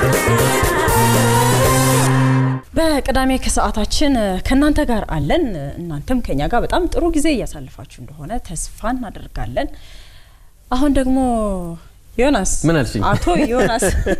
በቅዳሜ ከሰዓታችን ከእናንተ ጋር አለን። እናንተም ከኛ ጋር በጣም ጥሩ ጊዜ እያሳልፋችሁ እንደሆነ ተስፋ እናደርጋለን። አሁን ደግሞ ዮናስ ምን አልሽኝ? አቶ ዮናስ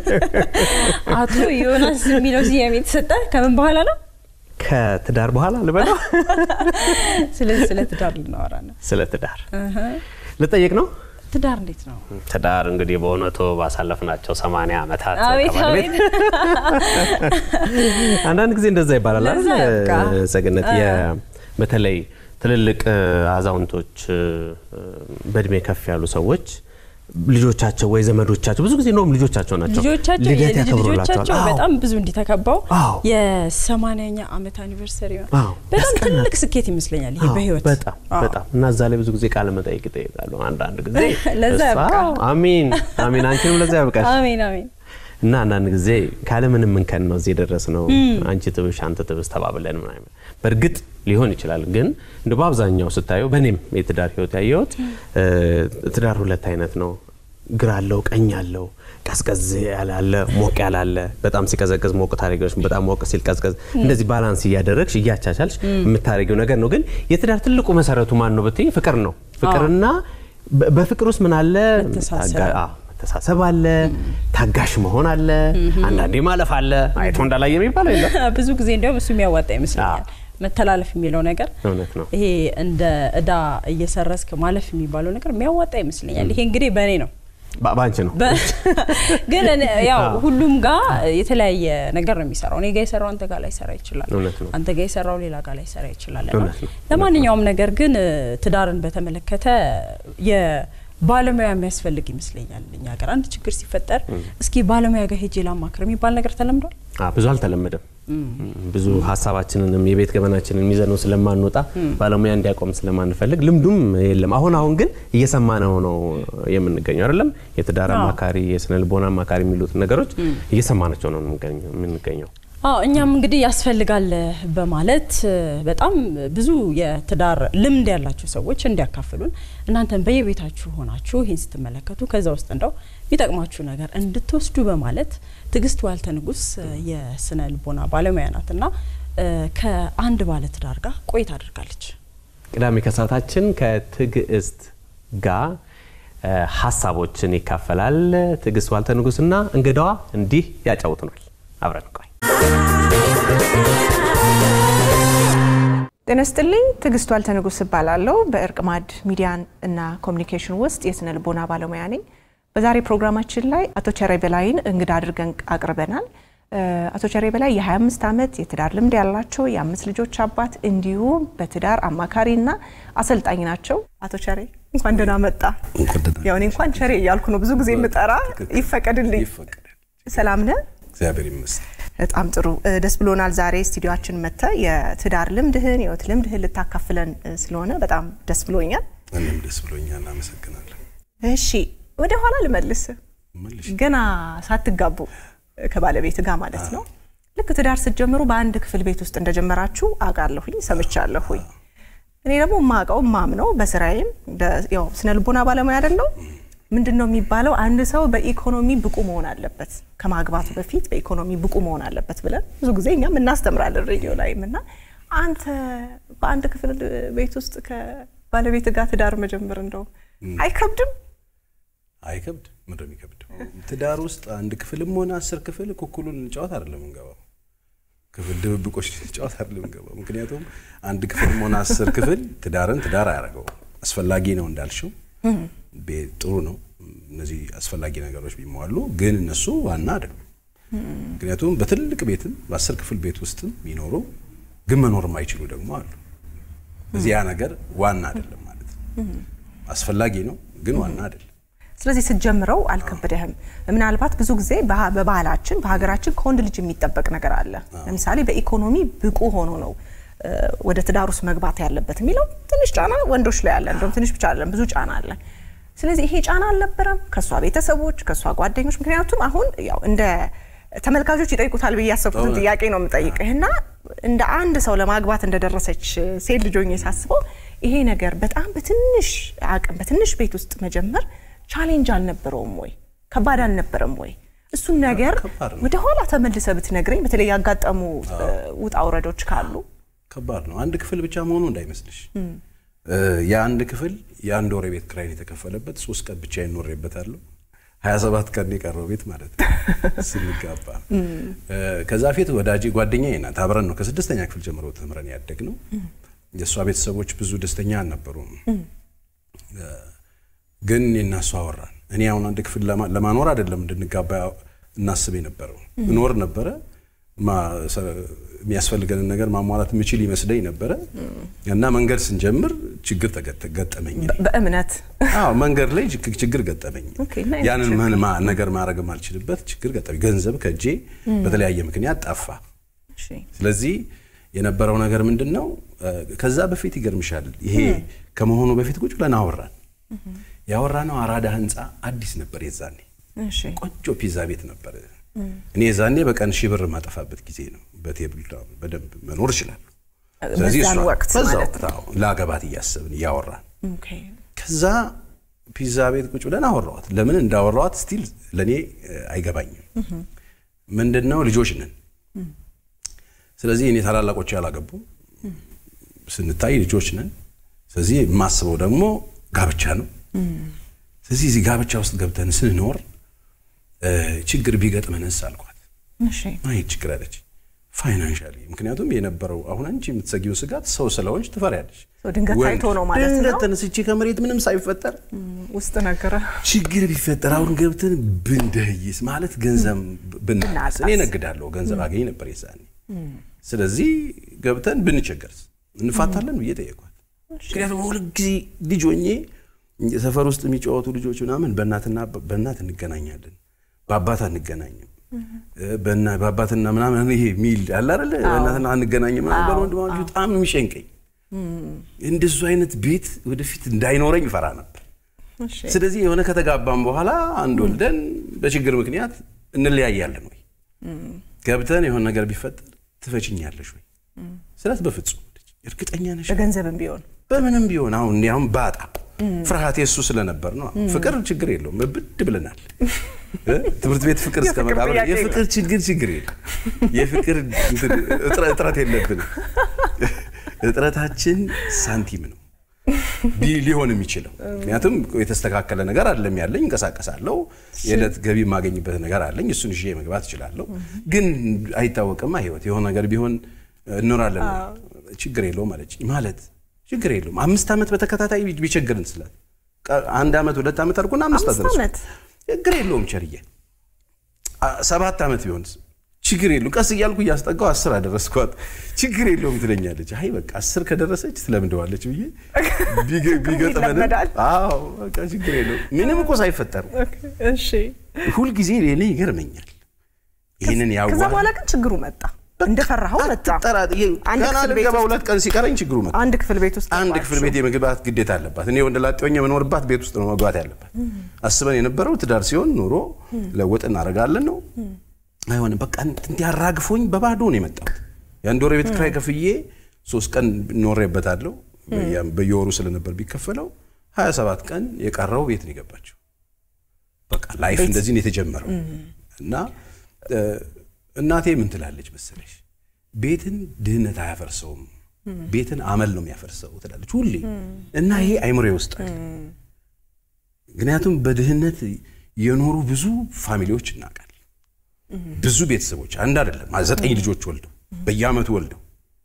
አቶ ዮናስ የሚለው ስያሜ የተሰጠ ከምን በኋላ ነው? ከትዳር በኋላ ልበለው። ስለዚህ ስለ ትዳር ልናወራ ነው። ስለ ትዳር ልጠይቅ ነው። ትዳር እንዴት ነው? ትዳር እንግዲህ በእውነቱ ባሳለፍናቸው ሰማንያ ዓመታት አቤት ከባለቤት አቤት አንዳንድ ጊዜ እንደዛ ይባላል አይደል? ለዛ ያብቃ። ሰግነት የ- በተለይ ትልልቅ አዛውንቶች በእድሜ ከፍ ያሉ ሰዎች ልጆቻቸው ወይ ዘመዶቻቸው ብዙ ጊዜ እንደውም ልጆቻቸው ናቸው ልጆቻቸው ልደት የልጅ ያከብሩላቸዋል። ልጆቻቸው አዎ። በጣም ብዙ እንዲተከባው አዎ። የሰማንያኛ ዓመት አኒቨርሰሪ አዎ፣ በጣም ያስቀናል። ትልቅ ስኬት ይመስለኛል ይሄ አዎ፣ በህይወት በጣም አዎ። በጣም እና እዛ ላይ ብዙ ጊዜ ቃለ መጠይቅ ይጠይቃሉ። አንዳንድ ጊዜ ለዛ እሷ- ያብቃ። አሚን አሚን፣ አንቺንም ለዛ ያብቃሽ። አሜን አሜን። እና አንዳንድ ጊዜ ካለምንም እንከን ነው እዚህ የደረስ ነው። አንቺ ትብሽ አንተ ትብስ ተባብለን ምናምን በእርግጥ ሊሆን ይችላል። ግን እንደ በአብዛኛው ስታየው በእኔም የትዳር ህይወት ያየሁት እ፣ ትዳር ሁለት አይነት ነው። ግራ አለው፣ ቀኝ አለው፣ ቀዝቀዝ ያላለ፣ ሞቅ ያላለ፣ በጣም ሲቀዘቅዝ ሞቅ ታደርጊዎች፣ በጣም ሞቅ ሲል ቀዝቀዝ፣ እንደዚህ ባላንስ እያደረግሽ እያቻቻልሽ የምታደርጊው ነገር ነው። ግን የትዳር ትልቁ መሰረቱ ማን ነው ብትይ ፍቅር ነው። ፍቅርና በ- በፍቅር ውስጥ ምን አለ? መተሳሰብ። ታጋ- አዎ፣ መተሳሰብ አለ፣ ታጋሽ መሆን አለ፣ አንዳንዴ ማለፍ አለ። አይቶ እንዳላየ የሚባለው የለም። ብዙ ጊዜ እንዲያውም እሱ የሚያዋጣ ይመስለኛል። አዎ። መተላለፍ የሚለው ነገር እውነት ነው። ይሄ እንደ እዳ እየሰረስክ ማለፍ የሚባለው ነገር የሚያዋጣ ይመስለኛል። ይሄ እንግዲህ በእኔ ነው በ- በአንቺ ነው። በ- ግን እኔ- ያው አዎ። ሁሉም ጋር የተለያየ ነገር ነው የሚሰራው። እኔ ጋ የሰራው አንተ ጋር ላይ ሰራ ይችላል። እውነት ነው። አንተ ጋር የሰራው ሌላ ጋር ላይ ሰራ ይችላል። እና እውነት ነው። ለማንኛውም ነገር ግን እ፣ ትዳርን በተመለከተ የባለሙያ የሚያስፈልግ ይመስለኛል። እኛ ሀገር አንድ ችግር ሲፈጠር እስኪ ባለሙያ ጋር ሄጄ ላማክር የሚባል ነገር ተለምዷል። አ፣ ብዙ አልተለመደም። ብዙ ሀሳባችንንም የቤት ገበናችንን ይዘነው ስለማንወጣ ባለሙያ እንዲያቆም ስለማንፈልግ ልምዱም የለም። አሁን አሁን ግን እየሰማነው ነው የምንገኘው አይደለም። የትዳር አዎ። አማካሪ፣ የስነ ልቦና አማካሪ የሚሉት ነገሮች እየሰማናቸው ነው የምንገኘው- የምንገኘው። አዎ እኛም እንግዲህ ያስፈልጋል በማለት እ፣ በጣም ብዙ የትዳር ልምድ ያላቸው ሰዎች እንዲያካፍሉን እናንተን በየቤታችሁ ሆናችሁ ይህን ስትመለከቱ ከዛ ውስጥ እንደው የሚጠቅማችሁ ነገር እንድትወስዱ በማለት ትዕግስት ዋልተ ንጉስ እ፣ የስነ ልቦና ባለሙያ ናት እና እ፣ ከአንድ ባለ ትዳር ጋር ቆይታ አድርጋለች። ቅዳሜ ከሰዓታችን ከትዕግስት ጋር እ፣ ሀሳቦችን ይካፈላል። ትዕግስት ዋልተ ንጉስና እንግዳዋ እንዲህ ያጫውቱናል። አብረን ቆይ ጤና ይስጥልኝ። ትዕግስት ዋልተ ንጉስ እባላለሁ። በእርቅ ማዕድ ሚዲያ እና ኮሚኒኬሽን ውስጥ የስነ ልቦና ባለሙያ ነኝ። በዛሬ ፕሮግራማችን ላይ አቶ ቸሬ በላይን እንግዳ አድርገን አቅርበናል። እ፣ አቶ ቸሬ በላይ የ25 ዓመት የትዳር ልምድ ያላቸው የአምስት ልጆች አባት እንዲሁም በትዳር አማካሪ እና አሰልጣኝ ናቸው። አቶ ቸሬ እንኳን ደህና መጣ። ያው እኔ እንኳን ቸሬ እያልኩ ነው ብዙ ጊዜ የምጠራ፣ ይፈቀድልኝ። ይፈቀዳል። ሰላም ነህ? እግዚአብሔር ይመስገን። በጣም ጥሩ እ፣ ደስ ብሎናል። ዛሬ ስቱዲዮችን መጥተ የትዳር ልምድህን የህይወት ልምድህን ልታካፍለን እ፣ ስለሆነ በጣም ደስ ብሎኛል። እኔም ደስ ብሎኛል። አመሰግናለሁ። እሺ ወደ ኋላ ልመልስ። መልሽ ገና ሳትጋቡ እ፣ ከባለቤት ጋር ማለት ነው ልክ ትዳር ስትጀምሩ በአንድ ክፍል ቤት ውስጥ እንደጀመራችሁ አውቃለሁኝ፣ ሰምቻለሁኝ። እኔ ደግሞ የማውቀው ማምነው በስራዬም እንደ- ያው ስነ ልቦና ባለሙያ አይደለው ምንድን ነው የሚባለው አንድ ሰው በኢኮኖሚ ብቁ መሆን አለበት ከማግባቱ በፊት በኢኮኖሚ ብቁ መሆን አለበት ብለን ብዙ ጊዜ እኛም እናስተምራለን ሬዲዮ ላይም እና አንተ በአንድ ክፍል ቤት ውስጥ ከባለቤት ጋር ትዳር መጀመር እንደው አይከብድም? አይከብድ ምንድን ነው የሚከብደው? ትዳር ውስጥ አንድ ክፍልም ሆነ አስር ክፍል ኩኩሉን ጨዋታ አይደለም እንገባው። ክፍል ድብብቆች ጨዋታ አይደለም እንገባው። ምክንያቱም አንድ ክፍልም ሆነ አስር ክፍል ትዳርን ትዳር አያደርገው። አስፈላጊ ነው እንዳልሽው፣ ቤት ጥሩ ነው። እነዚህ አስፈላጊ ነገሮች ቢሟሉ ግን እነሱ ዋና አይደሉም። ምክንያቱም በትልቅ ቤትም በአስር ክፍል ቤት ውስጥም ቢኖሩ ግን መኖር የማይችሉ ደግሞ አሉ። እዚህ ያ ነገር ዋና አይደለም ማለት ነው። አስፈላጊ ነው ግን ዋና አይደለም። ስለዚህ ስትጀምረው አልከበደህም? ምናልባት ብዙ ጊዜ በha- በባህላችን በሀገራችን ከወንድ ልጅ የሚጠበቅ ነገር አለ። ለምሳሌ በኢኮኖሚ ብቁ ሆኖ ነው እ፣ ወደ ትዳር ውስጥ መግባት ያለበት የሚለው ትንሽ ጫና ወንዶች ላይ አለ። እንደውም ትንሽ ብቻ አይደለም ብዙ ጫና አለ። ስለዚህ ይሄ ጫና አልነበረም ከእሷ ቤተሰቦች፣ ከእሷ ጓደኞች? ምክንያቱም አሁን ያው እንደ ተመልካቾች ይጠይቁታል ብዬ ያሰብኩትን እውነት። ጥያቄ ነው የምጠይቅህ እና እንደ አንድ ሰው ለማግባት እንደደረሰች ሴት ልጅ ሆኜ ሳስበው ይሄ ነገር በጣም በትንሽ አቅም በትንሽ ቤት ውስጥ መጀመር ቻሌንጅ አልነበረውም ወይ? ከባድ አልነበረም ወይ? እሱን ነገር ከባድ ነው። ወደ ኋላ ተመልሰ ብትነግረኝ፣ በተለይ ያጋጠሙ እ፣ ውጣ ውረዶች ካሉ ከባድ ነው። አንድ ክፍል ብቻ መሆኑ እንዳይመስልሽ። የአንድ ክፍል የአንድ ወር ቤት ክራይን የተከፈለበት ሶስት ቀን ብቻ ይኖሬበታለሁ። ሀያ ሰባት ቀን የቀረው ቤት ማለት ነው ስንጋባ። ከዛ ፊት ወዳጄ ጓደኛዬ ናት። አብረን ነው ከስድስተኛ ክፍል ጀምሮ ተምረን ያደግ ነው። የእሷ ቤተሰቦች ብዙ ደስተኛ አልነበሩም። ግን እኔና እሷ አወራን። እኔ አሁን አንድ ክፍል ለማ- ለማኖር አይደለም እንድንጋባ እናስብ የነበረው እኖር ነበረ ማ- ሰ- የሚያስፈልገንን ነገር ማሟላት የምችል ይመስለኝ ነበረ እና መንገድ ስንጀምር ችግር ተገጠ- ገጠመኝ። እኔ። በእምነት አዎ መንገድ ላይ ችግ- ችግር ገጠመኝ። ኦኬ፣ ምን አይነት ያንን ምን ማ- ነገር ማድረግ የማልችልበት ችግር ገጠመኝ። ገንዘብ ከእጄ በተለያየ ምክንያት ጠፋ። እሺ፣ ስለዚህ የነበረው ነገር ምንድን ነው? እ፣ ከዛ በፊት ይገርምሻል፣ ይሄ ከመሆኑ በፊት ቁጭ ብለን አወራን። ያወራነው አራዳ ህንፃ አዲስ ነበር የዛኔ እሺ፣ ቆንጆ ፒዛ ቤት ነበር። እኔ የዛኔ በቀን ሺህ ብር የማጠፋበት ጊዜ ነው። በቴብል በደንብ መኖር እችላለሁ። ስለዚህ በዛን እሷ- ወቅት በዛው ማለት ነው። አዎ፣ ለአገባት እያሰብን እያወራን ኦኬ፣ ከዛ ፒዛ ቤት ቁጭ ብለን አወራዋት። ለምን እንዳወራዋት ስቲል ለእኔ እ፣ አይገባኝም። ምንድን ነው ልጆች ነን። ስለዚህ እኔ ታላላቆች ያላገቡ ስንታይ ልጆች ነን። ስለዚህ የማስበው ደግሞ ጋብቻ ነው። ስለዚህ እዚህ ጋብቻ ውስጥ ገብተን ስንኖር እ፣ ችግር ቢገጥመንስ አልኳት። እሺ፣ አይ ችግር አለች ፋይናንሻሊ። ምክንያቱም የነበረው አሁን አንቺ የምትሰጊው ስጋት ሰው ስለሆንሽ ትፈሪያለሽ። ሰው ድንገት ወንድ ታይቶ ነው ማለት ነው። ድንገት ተነስቼ ከመሬት ምንም ሳይፈጠር ውስጥ ነገረ ችግር ቢፈጠር አሁን ገብተን ብንደይስ ማለት ገንዘብ ብናጣስ፣ ብናጣስ። እኔ እነግዳለሁ ገንዘብ አገኝ ነበር የዛኔ። ስለዚህ ገብተን ብንቸገርስ እንፋታለን ብዬ ጠየኳት። ምክንያቱም ሁልጊዜ ልጅ ሆኜ ሰፈር ውስጥ የሚጫወቱ ልጆች ምናምን በእናትና በእናት እንገናኛለን፣ በአባት አንገናኝም። በእና- በአባትና ምናምን ይሄ ሚል አለ አይደለ? በእናትና አንገናኝም ምናምን በወንድማማቾች በጣም ነው የሚጨንቀኝ። እንደሱ አይነት ቤት ወደፊት እንዳይኖረኝ ፈራ ነበር። እሺ፣ ስለዚህ የሆነ ከተጋባም በኋላ አንድ ወልደን በችግር ምክንያት እንለያያለን ወይ ገብተን የሆነ ነገር ቢፈጠር ትፈችኛለሽ ወይ ስላት በፍጹም አለች። እርግጠኛ ነሽ በገንዘብም ቢሆን በምንም ቢሆን አሁን እኔ አሁን ባጣ ፍርሃት የሱ ስለነበር ነው ፍቅር ችግር የለውም ብድ ብለናል እ? ትምህርት ቤት ፍቅር እስከ የፍቅር መቃብር ጥያቄ የፍቅር ችግር ችግር የለም የፍቅር እንትን እጥረ- እጥረት የለብንም እጥረታችን ሳንቲም ነው ቢ- ሊሆን የሚችለው ምክንያቱም የተስተካከለ ነገር አይደለም ያለኝ እንቀሳቀሳለሁ የዕለት ገቢ የማገኝበት ነገር አለኝ እሱን ይዤ መግባት እችላለሁ ግን አይታወቅማ ህይወት የሆነ ነገር ቢሆን እኖራለን ችግር የለውም አለች ማለት ችግር የለውም አምስት ዓመት በተከታታይ ቢ- ቢቸግርን ስላት ቀ- አንድ ዓመት ሁለት ዓመት አድርጎና አምስት አምስት አደረሱ ዓመት ችግር የለውም ቸርዬ አ- ሰባት ዓመት ቢሆንስ ችግር የለውም ቀስ እያልኩ እያስጠጋው አስር አደረስኳት ችግር የለውም ትለኛለች አይ በቃ አስር ከደረሰች ትለምደዋለች ብዬ ቢገ- ቢገጥመንም ይለመዳል። አዎ በቃ ችግር የለውም ምንም እኮ ሳይፈጠሩ እሺ። ሁልጊዜ እኔ ይገርመኛል ይህንን ከዛ ያዋ በኋላ ግን ችግሩ መጣ፣ እንደፈራኸው መጣ። አትጠራ- ይሄ አንድ ገና ክፍል ቤት ልገባ ውስጥ- ሁለት ቀን ሲቀረኝ ችግሩ መጣ አንድ ክፍል ቤት ውስጥ አንድ ገባችሁ። ክፍል ቤት የመግባት ግዴታ አለባት። እኔ ወንድ ላጤ ሆኜ የምኖርባት ቤት ውስጥ ነው መግባት ያለባት። አስበን የነበረው ትዳር ሲሆን ኑሮ ለውጥ እናደርጋለን ነው። አይሆንም በቃ እንዲያራግፎኝ በባዶ ነው የመጣሁት። የአንድ ወር ቤት ኪራይ ከፍዬ ሶስት ቀን ኖሬበታለሁ። በየ- በየወሩ ስለነበር ቢከፈለው ሀያ ሰባት ቀን የቀረው ቤት ነው የገባቸው። በቃ ላይፍ እንደዚህ ነው የተጀመረው እና እ፣ እናቴ ምን ትላለች መሰለሽ ቤትን ድህነት አያፈርሰውም ቤትን አመል ነው የሚያፈርሰው ትላለች ሁሌ እና ይሄ አይምሮዬ ውስጥ አለ ምክንያቱም በድህነት የኖሩ ብዙ ፋሚሊዎች እናውቃለን ብዙ ቤተሰቦች አንድ አይደለም ዘጠኝ ልጆች ወልደው በየአመቱ ወልደው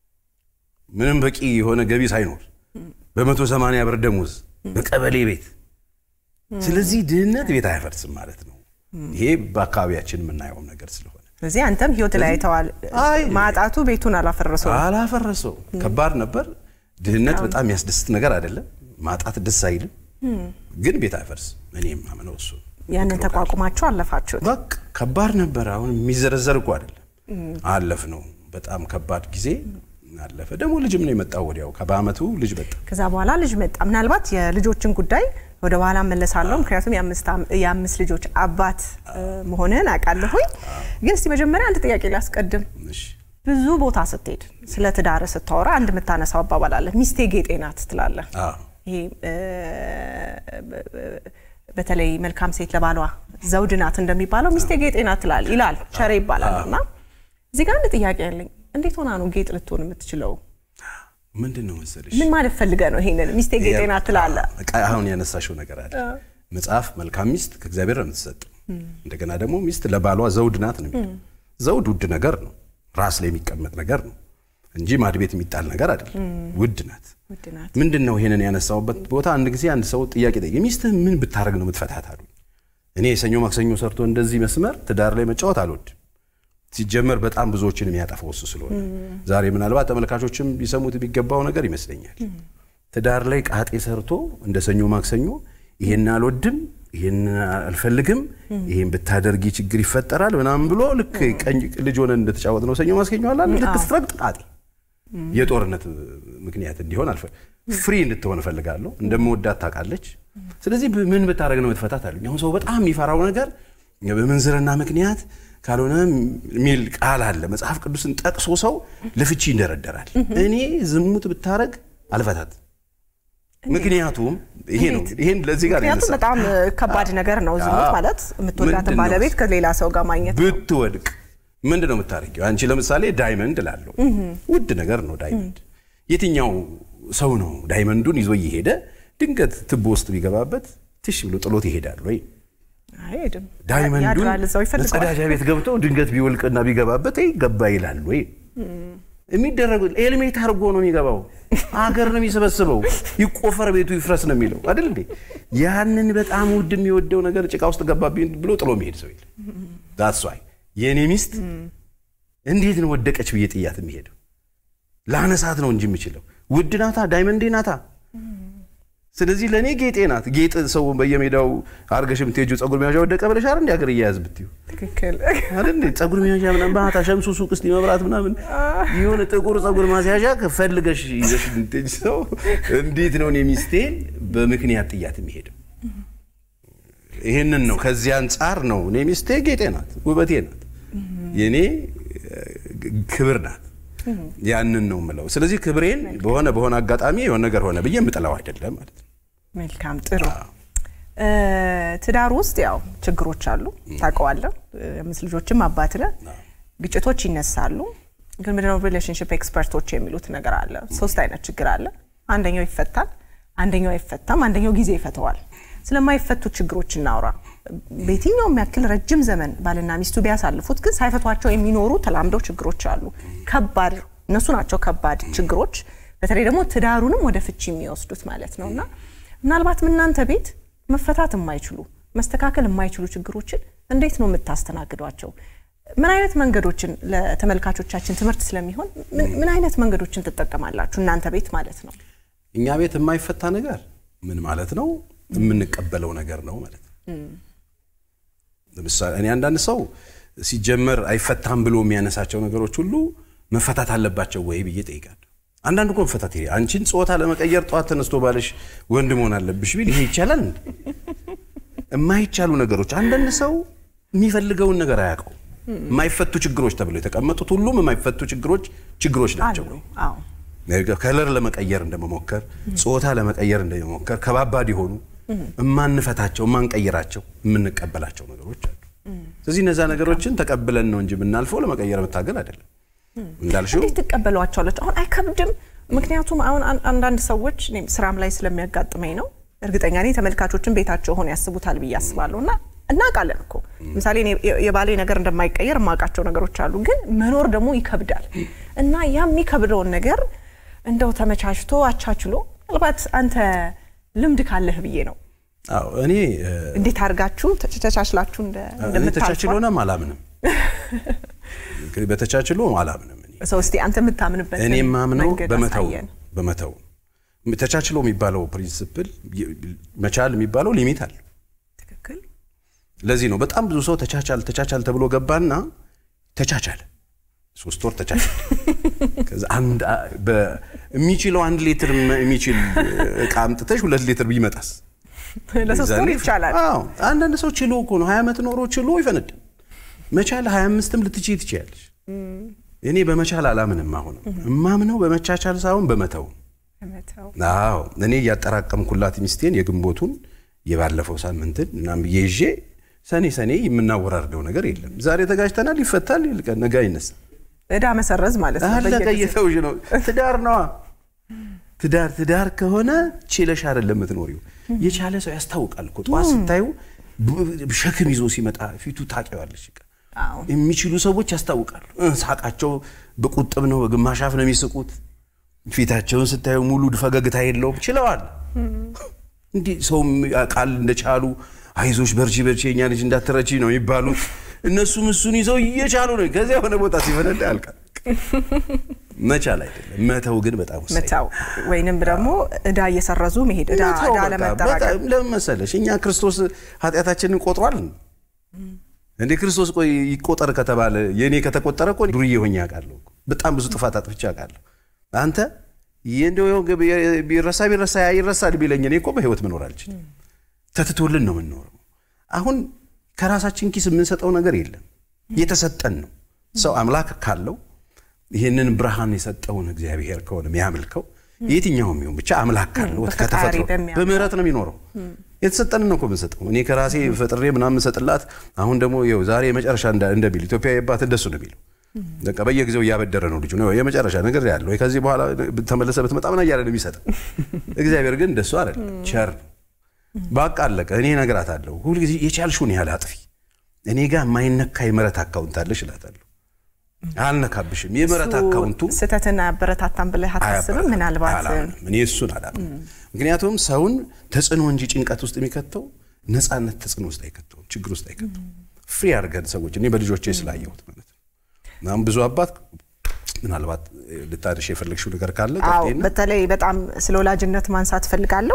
ምንም በቂ የሆነ ገቢ ሳይኖር በመቶ ሰማንያ ብር ደሞዝ በቀበሌ ቤት ስለዚህ ድህነት ቤት አያፈርስም ማለት ነው ይሄ በአካባቢያችን የምናየው ነገር ስለሆነ ስለዚህ አንተም ህይወት ላይ አይተዋል። አይ ማጣቱ ቤቱን አላፈረሰው። አላፈረሰው ከባድ ነበር ድህነት በጣም የሚያስደስት ነገር አይደለም ማጣት ደስ አይልም ግን ቤት አይፈርስም እኔ የማምነው እሱ ነው። ያንን ተቋቁማችሁ አለፋችሁት። በቃ ከባድ ነበር አሁን የሚዘረዘር እኮ አይደለም አለፍ ነው በጣም ከባድ ጊዜ አለፈ ደግሞ ልጅም ነው የመጣው ወዲያው በአመቱ ልጅ መጣ ከዛ በኋላ ልጅ መጣ። ምናልባት የልጆችን ጉዳይ ወደ በኋላ መለሳለሁ፣ ምክንያቱም የአምስት አም- የአምስት ልጆች አባት እ፣ መሆንህን አውቃለሁኝ። ግን እስቲ መጀመሪያ አንድ ጥያቄ ላስቀድም። እሺ ብዙ ቦታ ስትሄድ ስለ ትዳር ስታወራ አንድ የምታነሳው አባባል አለ፣ ሚስቴ ጌጤ ናት ትላለህ። አዎ ይሄ እ፣ በተለይ መልካም ሴት ለባሏ ዘውድ ናት እንደሚባለው ሚስቴ ጌጤ ናት ይላል ይላል ቸሬ ይባላል። እና እዚህ ጋር አንድ ጥያቄ ያለኝ እንዴት ሆና ነው ጌጥ ልትሆን የምትችለው? ምንድን ነው መሰለሽ ምን ማለት ፈልገ ነው ይሄንን ሚስቴ ጌጤ ናት ትላለ? በቃ አሁን ያነሳሽው ነገር አለ። መጽሐፍ መልካም ሚስት ከእግዚአብሔር ነው የምትሰጥ። እንደገና ደግሞ ሚስት ለባሏ ዘውድ ናት ነው የሚለው። ዘውድ ውድ ነገር ነው፣ ራስ ላይ የሚቀመጥ ነገር ነው እንጂ ማድቤት የሚጣል ነገር አይደለም። ውድ ናት። ውድ ናት። ምንድን ነው ይሄንን ያነሳውበት ቦታ? አንድ ጊዜ አንድ ሰው ጥያቄ ጠየቀ። ሚስትህ ምን ብታደርግ ነው የምትፈታት አሉኝ። እኔ የሰኞ ማክሰኞ ሰርቶ እንደዚህ መስመር ትዳር ላይ መጫወት አልወድም። ሲጀመር በጣም ብዙዎችን የሚያጠፋው እሱ ስለሆነ ዛሬ ምናልባት ተመልካቾችም ቢሰሙት የሚገባው ነገር ይመስለኛል። ትዳር ላይ ቃጤ ሰርቶ እንደ ሰኞ ማክሰኞ ይሄን አልወድም፣ ይሄን አልፈልግም፣ ይሄን ብታደርጊ ችግር ይፈጠራል ምናምን ብሎ ልክ ቀኝ ልጅ ሆነን እንደተጫወት ነው ሰኞ ማክሰኞ አላ ልክ ስትረግጥ ቃጤ የጦርነት ምክንያት እንዲሆን አልፈ ፍሪ እንድትሆን እፈልጋለሁ። እንደምወዳት ታውቃለች። ስለዚህ ምን ብታደርግ ነው የምትፈታት አሉኝ። አሁን ሰው በጣም የሚፈራው ነገር በምንዝርና ምክንያት ካልሆነ የሚል ቃል አለ። መጽሐፍ ቅዱስን ጠቅሶ ሰው ለፍቺ ይንደረደራል። እኔ ዝሙት ብታረግ አልፈታት። ምክንያቱም ይሄ ነው። ይሄን ለዚህ ጋር ምክንያቱም ያነሳ በጣም ከባድ ነገር ነው ዝሙት ማለት የምትወዳትን ምንድን ነው? ባለቤት ከሌላ ሰው ጋር ማግኘት ነው። ብትወድቅ ምንድን ነው የምታደርጊው? አንቺ ለምሳሌ ዳይመንድ ላለው ውድ ነገር ነው ዳይመንድ። የትኛው ሰው ነው ዳይመንዱን ይዞ እየሄደ ድንገት ትቦ ውስጥ ቢገባበት ትሽ ብሎ ጥሎት ይሄዳል ወይ? አይሄድም። ዳይመንዱን ያድራል እዛው ይፈልገዋል። መጸዳጃ ቤት ገብቶ ድንገት ቢወልቅና ቢገባበት "አይ ገባ ይላል ወይ? የሚደረጉ ኤልሜት አድርጎ ነው የሚገባው። አገር ነው የሚሰበስበው። ይቆፈር ቤቱ ይፍረስ ነው የሚለው አይደል እንዴ? ያንን በጣም ውድ የሚወደው ነገር ጭቃ ውስጥ ገባብኝ ብሎ ጥሎ የሚሄድ ሰው የለም። ዳትስ ዋይ የእኔ ሚስት እንዴት ነው ወደቀች ብዬ ጥያት የሚሄደው? ላነሳት ነው እንጂ የምችለው ውድ ናታ፣ ዳይመንዴ ናታ። ስለዚህ ለእኔ ጌጤ ናት። ጌጥ ሰው በየሜዳው አርገሽ የምትሄጂው ጸጉር መያዣ ወደቀ ብለሽ አይደል እንዲ ሀገር እያያዝ ብትዩ ትክክል። አይደል እንዴ? ጸጉር መያዣ ምናምን ባህታ ሸምሱ ሱቅ ውስጥ መብራት ምናምን የሆነ ጥቁር ጸጉር ማስያዣ ፈልገሽ ይዘሽ የምትሄጂ ሰው እንዴት ነው እኔ ሚስቴን በምክንያት ጥያት የሚሄደው? ይህንን ነው። ከዚህ አንጻር ነው እኔ ሚስቴ ጌጤ ናት፣ ውበቴ ናት፣ የእኔ ክብር ናት። ያንን ነው የምለው። ስለዚህ ክብሬን በሆነ በሆነ አጋጣሚ የሆነ ነገር ሆነ ብዬ የምጥለው አይደለም ማለት ነው። መልካም ጥሩ። እ፣ ትዳር ውስጥ ያው ችግሮች አሉ ታውቀዋለህ። የአምስት ልጆችም አባት ነህ። ግጭቶች ይነሳሉ። ግን ምንድነው ሪሌሽንሽፕ ኤክስፐርቶች የሚሉት ነገር አለ። ሶስት አይነት ችግር አለ። አንደኛው ይፈታል፣ አንደኛው አይፈታም፣ አንደኛው ጊዜ ይፈተዋል። ስለማይፈቱ ችግሮች እናውራ። በየትኛውም ያክል ረጅም ዘመን ባልና ሚስቱ ቢያሳልፉት ግን ሳይፈቷቸው የሚኖሩ ተላምደው ችግሮች አሉ። ከባድ እነሱ ናቸው ከባድ ችግሮች፣ በተለይ ደግሞ ትዳሩንም ወደ ፍቺ የሚወስዱት ማለት ነው እና ምናልባትም እናንተ ቤት መፈታት የማይችሉ መስተካከል የማይችሉ ችግሮችን እንዴት ነው የምታስተናግዷቸው? ምን አይነት መንገዶችን ለተመልካቾቻችን ትምህርት ስለሚሆን ምን- ምን አይነት መንገዶችን ትጠቀማላችሁ እናንተ ቤት ማለት ነው? እኛ ቤት የማይፈታ ነገር ምን ማለት ነው? የምንቀበለው ነገር ነው ማለት ነው። ለምሳሌ እኔ አንዳንድ ሰው ሲጀመር አይፈታም ብሎ የሚያነሳቸው ነገሮች ሁሉ መፈታት አለባቸው ወይ ብዬ ጠይቃለሁ። አንዳንድ እኮ መፈታት ይሄ አንቺን ጾታ ለመቀየር ጠዋት ተነስቶ ባልሽ ወንድ መሆን አለብሽ ቢል ይሄ ይቻላል እንዴ? የማይቻሉ ነገሮች አንዳንድ ሰው የሚፈልገውን ነገር አያውቀው። የማይፈቱ ችግሮች ተብለው የተቀመጡት ሁሉም የማይፈቱ ችግሮች ችግሮች ናቸው አሉ። ወይ? አዎ ከለር ለመቀየር እንደመሞከር ጾታ ለመቀየር እንደመሞከር ከባባድ የሆኑ እማንፈታቸው እማንቀይራቸው የምንቀበላቸው ነገሮች አሉ። ስለዚህ እነዛ ነገሮችን ተቀብለን ነው እንጂ የምናልፈው ለመቀየር መታገል አይደለም። እንዳልሽው እንዴት ትቀበሏቸዋለች? አሁን አይከብድም? ምክንያቱም አሁን አን- አንዳንድ ሰዎች እኔም ስራም ላይ ስለሚያጋጥመኝ ነው እርግጠኛ ነኝ ተመልካቾችን ቤታቸው ሆነ ያስቡታል ብዬ አስባለሁ። እና እናውቃለን እኮ ምሳሌ እኔ የ- የባሌ ነገር እንደማይቀየር የማውቃቸው ነገሮች አሉ፣ ግን መኖር ደግሞ ይከብዳል እና ያ የሚከብደውን ነገር እንደው ተመቻችቶ አቻችሎ ምናልባት አንተ ልምድ ካለህ ብዬ ነው አዎ እኔ እ፣ እንዴት አድርጋችሁ ተች- ተቻችላችሁ እንደ እኔ እንደምታልፏ? ተቻችሎንም አላምንም በተቻችሎ አላምንም እኔ ሰው እስቲ አንተ የምታምንበት እኔ የማምነው መንገድ በመተው አሳየን። በመተው ተቻችሎ የሚባለው ፕሪንስፕል መቻል የሚባለው ሊሚት አለ ትክክል ለዚህ ነው በጣም ብዙ ሰው ተቻቻል ተቻቻል ተብሎ ገባና ተቻቻለ ሶስት ወር ተቻቻለ ከዛ አንድ አ- በ- የሚችለው አንድ ሊትር ም- የሚችል እቃ አምጥተሽ ሁለት ሊትር ቢመጣስ ለሶስት ወር የዛኔ- ይቻላል። አዎ አንዳንድ ሰው ችሎ እኮ ነው ሀያ ዓመት ኖሮ ችሎ ይፈነዳል መቻል ሀያ አምስትም ልትችይ ትችያለሽ እኔ በመቻል አላምንም አሁንም እማምነው በመቻቻል ሳይሆን በመተው በመተው አዎ እኔ እያጠራቀምኩላት ሚስቴን የግንቦቱን የባለፈው ሳምንትን ምናምን ብዬ ይዤ ሰኔ ሰኔ የምናወራርደው ነገር የለም። ዛሬ ተጋጅተናል፣ ይፈታል፣ ይልቀን ነገ አይነሳም። እዳ መሰረዝ ማለት ነው። አለቀ። በየጊዜው። እየተውሽ ነው። ትዳር ነዋ። ትዳር ትዳር ከሆነ ችለሽ አይደለም የምትኖሪው። የቻለ ሰው ያስታውቃል እኮ ጠዋት ስታዩ ብ- ሸክም ይዞ ሲመጣ ፊቱ ታውቂዋለሽ። በቃ አዎ። የሚችሉ ሰዎች ያስታውቃሉ። እ፣ ሳቃቸው በቁጥብ ነው፣ በግማሽ አፍ ነው የሚስቁት። ፊታቸውን ስታዩ ሙሉ ፈገግታ የለውም። ችለዋል። እንዲህ ሰውም ቃል እንደቻሉ አይዞሽ በርቺ በርቺ የኛ ልጅ እንዳትረቺ ነው የሚባሉት። እነሱም እሱን ይዘው እየቻሉ ነው። ከዚያ የሆነ ቦታ ሲፈነዳ ያልቃል። መቻል አይደለም መተው ግን በጣም ወሳኝ ነው። መታው ወይንም ደግሞ እዳ እየሰረዙ መሄድ እዳ መተው እዳ በቃ ለመጠራቀም በጣም ለምን መሰለሽ እኛ ክርስቶስ ኃጢአታችንን ቆጥሯል እንዴ ክርስቶስ ቆይ ይቆጠር ከተባለ የእኔ ከተቆጠረ እኮ ዱርዬ ሆኜ አውቃለሁ እኮ። በጣም ብዙ ጥፋት አጥፍቼ አውቃለሁ አንተ እንደው ቢረሳ ቢረሳ ይረሳል ቢለኝ እኔ እኮ በህይወት መኖር አልችልም ተትቶልን ነው የምንኖረው አሁን ከራሳችን ኪስ የምንሰጠው ነገር የለም የተሰጠን ነው ሰው አምላክ ካለው ይህንን ብርሃን የሰጠውን እግዚአብሔር ከሆነ የሚያመልከው የትኛውም ይሁን ብቻ አምላክ ካለው በፈጣሪ ከተፈጥሮ በሚያምነው። በምህረት ነው የሚኖረው። የተሰጠንን ነው እኮ የምንሰጠው። እኔ ከራሴ ፈጥሬ ምናምን ሰጥላት አሁን ደግሞ ይኸው ዛሬ የመጨረሻ እንዳ- እንደሚል ኢትዮጵያ የባት እንደሱ ነው የሚለው። በቃ በየጊዜው እያበደረ ነው ልጁ ነው የመጨረሻ ነገር ያለው ወይ ከዚህ በኋላ ተመለሰ ብትመጣ ምን እያለ ነው የሚሰጠው። እግዚአብሔር ግን እንደሱ አይደለም፣ ቸር ነው። በቃ አለቀ። እኔ እነግራታለሁ ሁልጊዜ የቻልሽውን ያህል አጥፊ፣ እኔ ጋር የማይነካ የምህረት አካውንት አለሽ እላታለሁ። አልነካብሽም። የምህረት አካውንቱ ስህተትን አያበረታታም ብለህ አታስብም? ምናልባት አላምንም። እኔ እሱን አላምንም። ምክንያቱም ሰውን ተጽዕኖ እንጂ ጭንቀት ውስጥ የሚከተው ነፃነት ተጽዕኖ ውስጥ አይከተውም፣ ችግር ውስጥ አይከተውም። ፍሪ አድርገን ሰዎች እኔ በልጆቼ ስላየሁት ማለት ነው። አሁን ብዙ አባት ምናልባት ልታድሽ የፈለግሽው ነገር ካለ አዎ ቀጥይና። በተለይ በጣም ስለ ወላጅነት ማንሳት ፈልጋለሁ።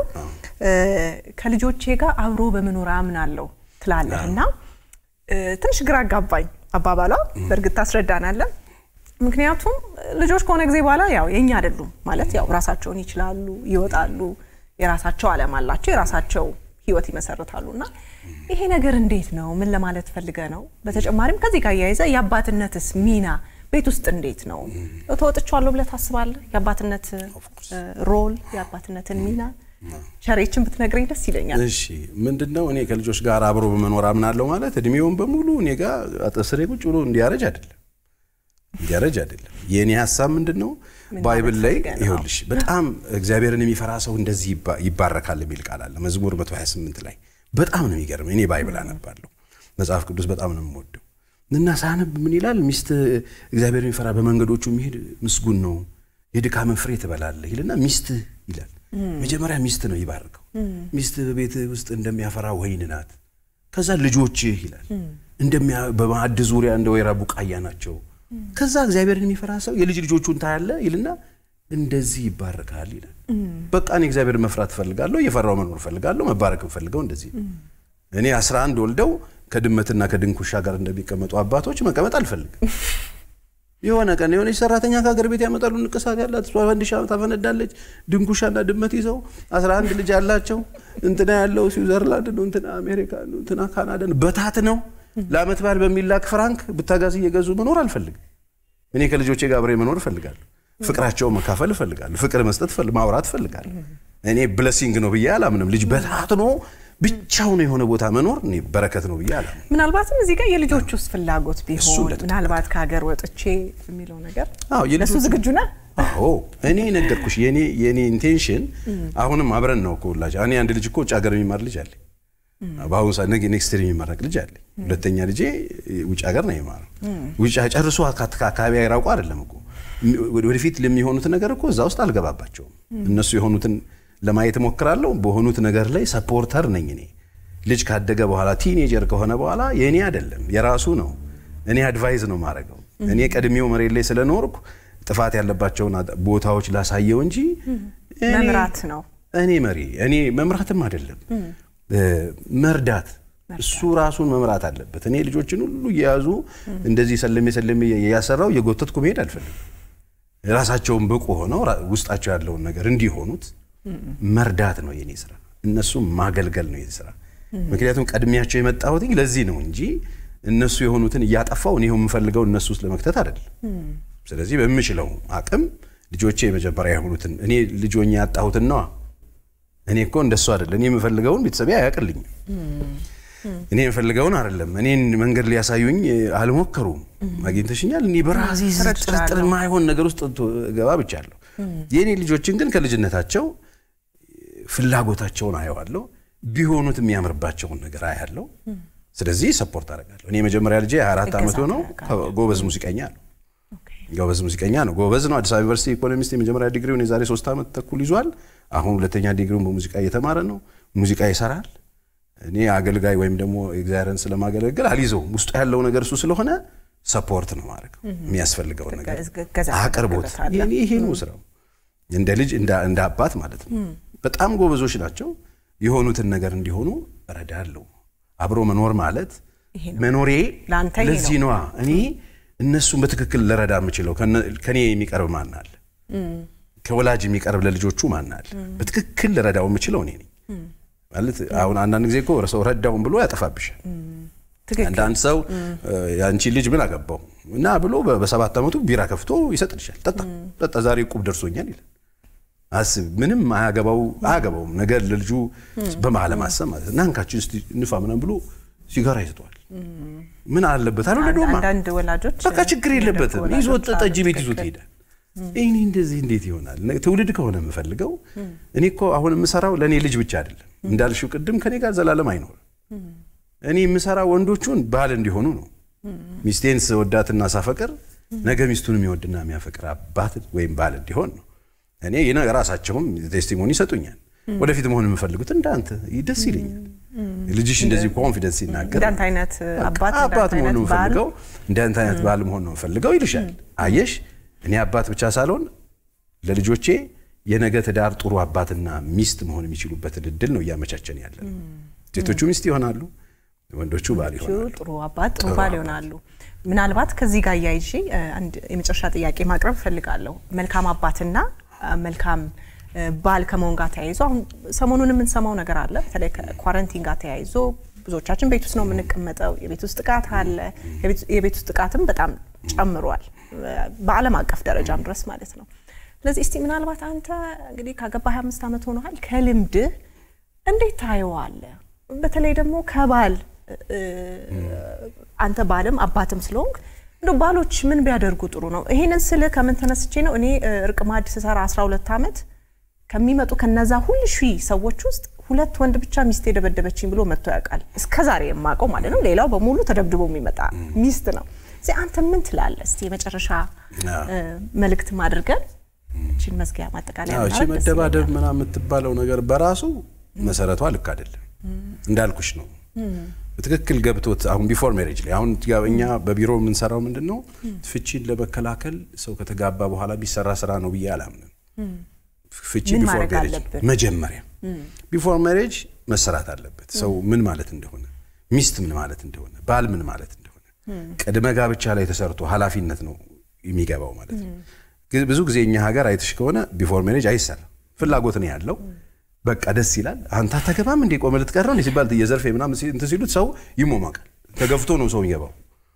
ከልጆቼ ጋር አብሮ በመኖር አምናለሁ ትላለህ እና እ፣ ትንሽ ግራ አጋባኝ አባባሏ። በእርግጥ ታስረዳናለን። ምክንያቱም ልጆች ከሆነ ጊዜ በኋላ ያው የኛ አይደሉም ማለት ያው ራሳቸውን ይችላሉ፣ ይወጣሉ፣ የራሳቸው ዓለም አላቸው፣ የራሳቸው ህይወት ይመሰርታሉ እና ይሄ ነገር እንዴት ነው? ምን ለማለት ፈልገ ነው? በተጨማሪም ከዚህ ጋር እያይዘ የአባትነትስ ሚና ቤት ውስጥ እንዴት ነው? ተወጥቻለሁ ብለህ ታስባለህ? የአባትነት እ፣ ሮል የአባትነትን ሚና ሸሬችን ብትነግረኝ ደስ ይለኛል። እሺ ምንድን ነው እኔ ከልጆች ጋር አብሮ በመኖር አምናለሁ ማለት እድሜውን በሙሉ እኔ ጋር አጠስሬ ቁጭ ብሎ እንዲያረጅ አይደለም እንዲያረጅ አይደለም። የእኔ ሀሳብ ምንድን ነው ባይብል ላይ ፈልገህ ነው? ይኸውልሽ በጣም እግዚአብሔርን የሚፈራ ሰው እንደዚህ ይባ- ይባረካል የሚል ቃል አለ መዝሙር 128 ላይ በጣም ነው የሚገርም። እኔ ባይብል አነባለሁ መጽሐፍ ቅዱስ በጣም ነው የምወደው እና ሳነብ ምን ይላል ሚስት እግዚአብሔርን የሚፈራ በመንገዶቹ የሚሄድ ምስጉን ነው የድካምን ፍሬ ትበላለህ ይልና ሚስት ይላል መጀመሪያ ሚስት ነው ይባርከው ሚስት በቤት ውስጥ እንደሚያፈራ ወይን ናት ከዛ ልጆችህ ይላል እንደሚያ በማዕድ ዙሪያ እንደ ወይራ ቡቃያ ናቸው ከዛ እግዚአብሔርን የሚፈራ ሰው የልጅ ልጆቹን ታያለ ይልና እንደዚህ ይባረካል ይላል በቃ እኔ እግዚአብሔርን መፍራት እፈልጋለሁ እየፈራው መኖር እፈልጋለሁ መባረክ እፈልገው እንደዚህ ነው እኔ አስራ አንድ ወልደው ከድመትና ከድንኩሻ ጋር እንደሚቀመጡ አባቶች መቀመጥ አልፈልግም የሆነ ቀን የሆነች ሰራተኛ ከሀገር ቤት ያመጣሉ። ንቅሳት ያላት እሷ ፈንዲሻ ታፈነዳለች። ድንኩሻና ድመት ይዘው አስራ አንድ ልጅ አላቸው። እንትና ያለው ስዊዘርላንድ ነው፣ እንትና አሜሪካ ነው፣ እንትና ካናዳ ነው። በታት ነው ለአመት በዓል በሚላክ ፍራንክ ብታጋዝ እየገዙ መኖር አልፈልግም። እኔ ከልጆቼ ጋር አብሬ መኖር እፈልጋለሁ። ፍቅራቸው መካፈል እፈልጋለሁ። ፍቅር መስጠት እፈል- ማውራት እፈልጋለሁ። እኔ ብለሲንግ ነው ብዬ አላምንም። ልጅ በታትኖ ብቻውን የሆነ ቦታ መኖር እኔ በረከት ነው ብዬ አላምንም። ምናልባትም እዚህ ጋር የልጆች ውስጥ ፍላጎት እሱ ቢሆን እንደተጠበቀ ምናልባት ከሀገር ወጥቼ የሚለው ነገር አዎ ለሱ የልጆቹ- ዝግጁ ነህ? አዎ እኔ ነገርኩሽ። የኔ የኔ ኢንቴንሽን አሁንም አብረን ነው እኮ ሁላች እኔ አንድ ልጅ እኮ ውጭ ሀገር የሚማር ልጅ አለ። በአሁኑ ሰዓት ነገ ኔክስት ይር የሚመረቅ ልጅ አለ። ሁለተኛ ልጄ ውጭ ሀገር ነው የሚማረው። ውጭ ጨርሶ አካ- ከአካባቢ አይራቁ አይደለም እኮ ወደፊት ለሚሆኑት ነገር እኮ እዛ ውስጥ አልገባባቸውም። እነሱ የሆኑትን ለማየት እሞክራለሁ። በሆኑት ነገር ላይ ሰፖርተር ነኝ እኔ። ልጅ ካደገ በኋላ ቲኔጀር ከሆነ በኋላ የእኔ አይደለም የራሱ ነው። እኔ አድቫይዝ ነው ማድረገው። እኔ ቀድሜው መሬት ላይ ስለኖርኩ ጥፋት ያለባቸውን አድ- ቦታዎች ላሳየው እንጂ እኔ- መምራት ነው። እኔ መሪ እኔ መምራትም አይደለም እ፣ መርዳት እሱ ራሱን መምራት አለበት። እኔ ልጆችን ሁሉ እየያዙ እንደዚህ ሰለሜ ሰለሜ እያሰራው እየጎተትኩ መሄድ አልፈልግም። ራሳቸውን ብቁ ሆነው ራ- ውስጣቸው ያለውን ነገር እንዲሆኑት መርዳት ነው የኔ ስራ፣ እነሱም ማገልገል ነው የኔ ስራ። ምክንያቱም ቀድሚያቸው የመጣሁት ለዚህ ነው እንጂ እነሱ የሆኑትን እያጠፋው እኔ የምፈልገው እነሱ ውስጥ ለመክተት አይደለም። ስለዚህ በምችለው አቅም ልጆቼ የመጀመሪያ የሆኑትን እኔ ልጆኛ ያጣሁትን ነዋ እኔ እኮ እንደሱ አይደለም። እኔ የምፈልገውን ቤተሰቤ አያውቅልኝም። እኔ የምፈልገውን አይደለም። እኔን መንገድ ሊያሳዩኝ አልሞከሩም። አግኝተሽኛል። እኔ በራሴ ጥርጥር ማይሆን ነገር ውስጥ ገባ ብቻለሁ። የእኔ ልጆችን ግን ከልጅነታቸው ፍላጎታቸውን አየዋለሁ። ቢሆኑት የሚያምርባቸውን ነገር አያለሁ። ስለዚህ ሰፖርት አደርጋለሁ። እኔ የመጀመሪያ ልጄ 24 ዓመት ሆነው ጎበዝ ሙዚቀኛ ነው። ጎበዝ ሙዚቀኛ ነው። ጎበዝ ነው። አዲስ አበባ ዩኒቨርሲቲ ኢኮኖሚስት የመጀመሪያ ዲግሪውን የዛሬ ሶስት ዓመት ተኩል ይዟል። አሁን ሁለተኛ ዲግሪውን በሙዚቃ እየተማረ ነው። ሙዚቃ ይሰራል። እኔ አገልጋይ ወይም ደግሞ እግዚአብሔርን ስለማገለግል አልይዘውም። ውስጡ ያለው ነገር እሱ ስለሆነ ሰፖርት ነው ማድረግ የሚያስፈልገውን ነገር አቅርቦት። ይሄ ነው ስራው፣ እንደ ልጅ እንደ አባት ማለት ነው። በጣም ጎበዞች ናቸው። የሆኑትን ነገር እንዲሆኑ እረዳለሁ። አብሮ መኖር ማለት መኖሬ ለዚህ ነዋ። እኔ እነሱን በትክክል ልረዳ የምችለው ከኔ የሚቀርብ ማን አለ? ከወላጅ የሚቀርብ ለልጆቹ ማን አለ? በትክክል ልረዳው የምችለው እኔ ነኝ። ማለት አሁን አንዳንድ ጊዜ እኮ ሰው ረዳውን ብሎ ያጠፋብሻል። አንዳንድ ሰው የአንቺ ልጅ ምን አገባው እና ብሎ በሰባት ዓመቱ ቢራ ከፍቶ ይሰጥልሻል። ጠጣ ጠጣ፣ ዛሬ ቁብ ደርሶኛል ይላል። አስብ፣ ምንም አያገባው አያገባውም ነገር ለልጁ በመሀል ማሰብ ማለት እና እንካችን እስቲ ንፋ ምናምን ብሎ ሲጋራ ይሰጠዋል። ምን አለበት አለ ደማ አንዳንድ ወላጆች በቃ ችግር የለበትም ይዞት ጠጅ ቤት ይዞት ይሄዳል። እኔ እንደዚህ እንዴት ይሆናል? ትውልድ ከሆነ የምፈልገው እኔ እኮ አሁን የምሰራው ለእኔ ልጅ ብቻ አይደለም እንዳልሽው ቅድም ከኔ ጋር ዘላለም አይኖርም። እኔ የምሰራው ወንዶቹን ባል እንዲሆኑ ነው። ሚስቴን ስወዳትና ሳፈቅር ነገ ሚስቱን የሚወድና የሚያፈቅር አባት ወይም ባል እንዲሆን ነው። እኔ ራሳቸውም ቴስቲሞኒ ይሰጡኛል። ወደፊት መሆን የምፈልጉት እንዳንተ ደስ ይለኛል። ልጅሽ እንደዚህ ኮንፊደንስ ሲናገር እንዳንተ አይነት አባት አባት መሆን ነው የምፈልገው፣ እንዳንተ አይነት ባል መሆን ነው የምፈልገው ይልሻል። አየሽ እኔ አባት ብቻ ሳልሆን ለልጆቼ የነገ ትዳር ጥሩ አባትና ሚስት መሆን የሚችሉበትን እድል ነው እያመቻቸን ያለ ነው። ሴቶቹ ሚስት ይሆናሉ፣ ወንዶቹ ባል ይሆናሉ። ጥሩ አባት ጥሩ ባል ይሆናሉ። ምናልባት ከዚህ ጋር እያይዤ አንድ የመጨረሻ ጥያቄ ማቅረብ እፈልጋለሁ። መልካም አባትና መልካም ባል ከመሆን ጋር ተያይዞ አሁን ሰሞኑን የምንሰማው ነገር አለ። በተለይ ከኳረንቲን ጋር ተያይዞ ብዙዎቻችን ቤት ውስጥ ነው የምንቀመጠው። የቤት ውስጥ ጥቃት አለ። የቤት ውስጥ ጥቃትም በጣም ጨምሯል፣ በዓለም አቀፍ ደረጃም ድረስ ማለት ነው። ስለዚህ እስቲ ምናልባት አንተ እንግዲህ ካገባ 25 ዓመት ሆኖሃል። ከልምድህ እንዴት ታየዋለህ? በተለይ ደግሞ ከባል አንተ ባልም አባትም ስለሆንክ እንደ ባሎች ምን ቢያደርጉ ጥሩ ነው? ይሄንን ስልህ ከምን ተነስቼ ነው እኔ እርቅ ማዕድ ስሰራ 12 ዓመት ከሚመጡ ከነዛ ሁሉ ሺህ ሰዎች ውስጥ ሁለት ወንድ ብቻ ሚስት የደበደበችኝ ብሎ መጥቶ ያውቃል። እስከ ዛሬ የማውቀው ማለት ነው። ሌላው በሙሉ ተደብድቦ የሚመጣ ሚስት ነው። እዚህ አንተ ምን ትላለህ? እስቲ የመጨረሻ መልእክት አድርገን እችን መዝጊያ ማጠቃለያ እቺ መደባደብ ምናምን የምትባለው ነገር በራሱ መሰረቷ ልክ አይደለም። እንዳልኩሽ ነው በትክክል ገብቶት አሁን ቢፎር ሜሬጅ ላይ አሁን እኛ በቢሮ የምንሰራው ምንድን ነው ፍቺን ለመከላከል ሰው ከተጋባ በኋላ ቢሰራ ስራ ነው ብዬ አላምንም። ፍቺ ቢፎር ሜሬጅ መጀመሪያ ቢፎር ሜሬጅ መሰራት አለበት። ሰው ምን ማለት እንደሆነ፣ ሚስት ምን ማለት እንደሆነ፣ ባል ምን ማለት እንደሆነ ቅድመ ጋብቻ ላይ ተሰርቶ ኃላፊነት ነው የሚገባው ማለት ነው። ብዙ ጊዜ እኛ ሀገር አይተሽ ከሆነ ቢፎር ሜሬጅ አይሰራም። ፍላጎት ነው ያለው በቃ ደስ ይላል። አንተ አታገባም እንዴ ቆመ ልትቀር ነው ሲባል የዘርፌ ምናምን እንትን ሲሉት ሰው ይሞማቃል። ተገፍቶ ነው ሰው የሚገባው።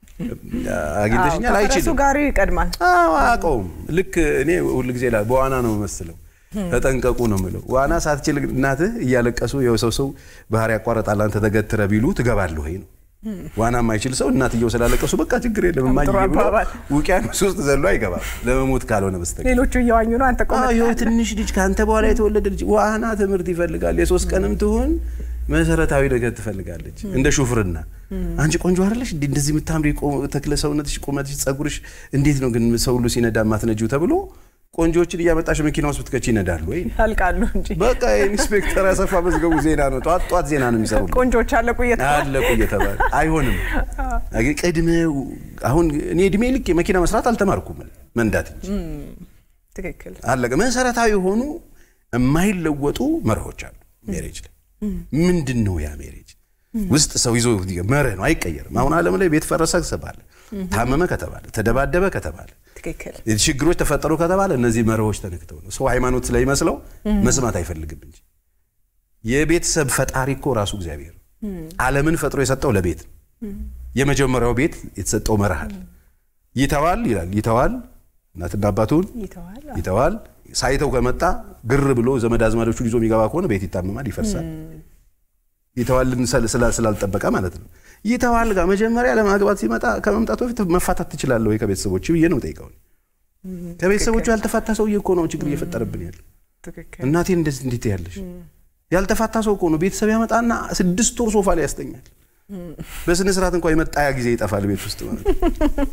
አግኝተሽኛል አይችልም ጋሪ ይቀድማል። አውቀውም ልክ እኔ ሁል ጊዜ በዋና ነው የምመስለው። ተጠንቀቁ ነው የምለው። ዋና ሳትችል እናትህ እያለቀሱ የሰው ሰው ባህር ያቋረጣል አንተ ተገትረ ቢሉ ትገባለህ ወይ ነው ዋና የማይችል ሰው እናትየው ስላለቀሱ በቃ ችግር የለም እማዬ ብሎ ውቅያኖስ ውስጥ ዘሎ አይገባም፣ ለመሞት ካልሆነ በስተቀር። ሌሎቹ እየዋኙ ነው፣ አንተ ቆመ። ይኸው ትንሽ ልጅ ከአንተ በኋላ የተወለደ ልጅ ዋና ትምህርት ይፈልጋል። የሶስት ቀንም ትሆን መሰረታዊ ነገር ትፈልጋለች። እንደ ሹፍርና አንቺ ቆንጆ አይደለሽ እንደዚህ የምታምሪ ተክለ ሰውነትሽ፣ ቁመትሽ፣ ጸጉርሽ እንዴት ነው ግን ሰው ሁሉ ሲነዳ ማትነጂው ተብሎ ቆንጆችን እያመጣሽ መኪና ውስጥ ብትከቺ ይነዳሉ ወይ? ያልቃሉ እንጂ በቃ ኢንስፔክተር አሰፋ መዝገቡ ዜና ነው። ጧት ጧት ዜና ነው የሚሰሩ ቆንጆች አለቁ እየተባለ አለቁ እየተባለ አይሆንም። ቅድመ አሁን እኔ እድሜ ልክ የመኪና መስራት አልተማርኩም መንዳት እንጂ ትክክል አለቀ። መሰረታዊ የሆኑ የማይለወጡ መርሆች አሉ ሜሬጅ ላይ። ምንድን ነው ያ ሜሬጅ ውስጥ ሰው ይዞ መርህ ነው፣ አይቀየርም። አሁን ዓለም ላይ ቤት ፈረሰ ከተባለ፣ ታመመ ከተባለ፣ ተደባደበ ከተባለ ትክክል ችግሮች ተፈጠሩ ከተባለ እነዚህ መርሆች ተነክተው ነው። ሰው ሃይማኖት ስለሚመስለው መስማት አይፈልግም እንጂ የቤተሰብ ፈጣሪ እኮ ራሱ እግዚአብሔር ዓለምን ፈጥሮ የሰጠው ለቤት ነው። የመጀመሪያው ቤት የተሰጠው መርህ አለ። ይተዋል ይላል። ይተዋል እናትና አባቱን ይተዋል፣ ሳይተው ከመጣ ግር ብሎ ዘመድ አዝማዶቹን ይዞ የሚገባ ከሆነ ቤት ይታመማል፣ ይፈርሳል። ይተዋልን ስላ- ስላልጠበቀ ማለት ነው። ይተዋል ጋር መጀመሪያ ለማግባት ሲመጣ ከመምጣቱ በፊት መፋታት ትችላለህ ወይ ከቤተሰቦች ብዬ ነው ጠይቀው። ከቤተሰቦቹ ያልተፋታ ሰውዬ እኮ ነው ችግር እየፈጠረብን ያለ። ትክክል። እናቴን እንደዚህ እንዴት ያለሽ ያልተፋታ ሰው እኮ ነው ቤተሰብ ያመጣና ስድስት ወር ሶፋ ላይ ያስተኛል። በስነ ስርዓት እንኳን የመጣያ ጊዜ ይጠፋል ቤት ውስጥ ማለት ነው።